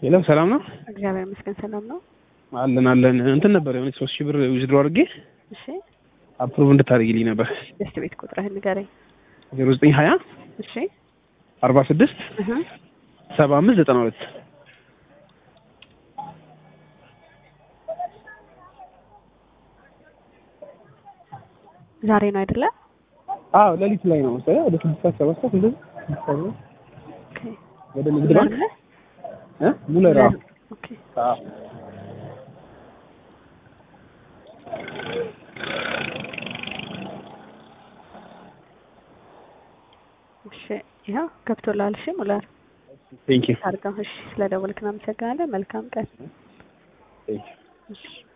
የለም ሰላም ነው እግዚአብሔር ይመስገን ሰላም ነው። አለን አለን። እንትን ነበር የሆነ ሶስት ሺህ ብር ዊዝድሮ አድርጌ እሺ አፕሩቭ እንድታደርጊልኝ ነበር። ደስት ቤት ቁጥርህን ንገረኝ። ዜሮ ዘጠኝ ሀያ እሺ አርባ ስድስት እህ ሰባ አምስት ዘጠና ሁለት ዛሬ ነው አይደለ? አዎ ሌሊት ላይ ነው መሰለኝ ወደ ስድስት ሰዓት ሰባት ሰዓት እንደዚህ ስድስት ሰዓት ነው። ኦኬ ወደ ንግድ ባንክ አይደለ? እ ሙለራ ኦኬ አዎ እሺ ይኸው ገብቶልሃል። እሺ ሙላር ቴንክ ዩ አድርገው። እሺ ስለደወልክ እናመሰግናለን። መልካም ቀን። ቴንክ ዩ እሺ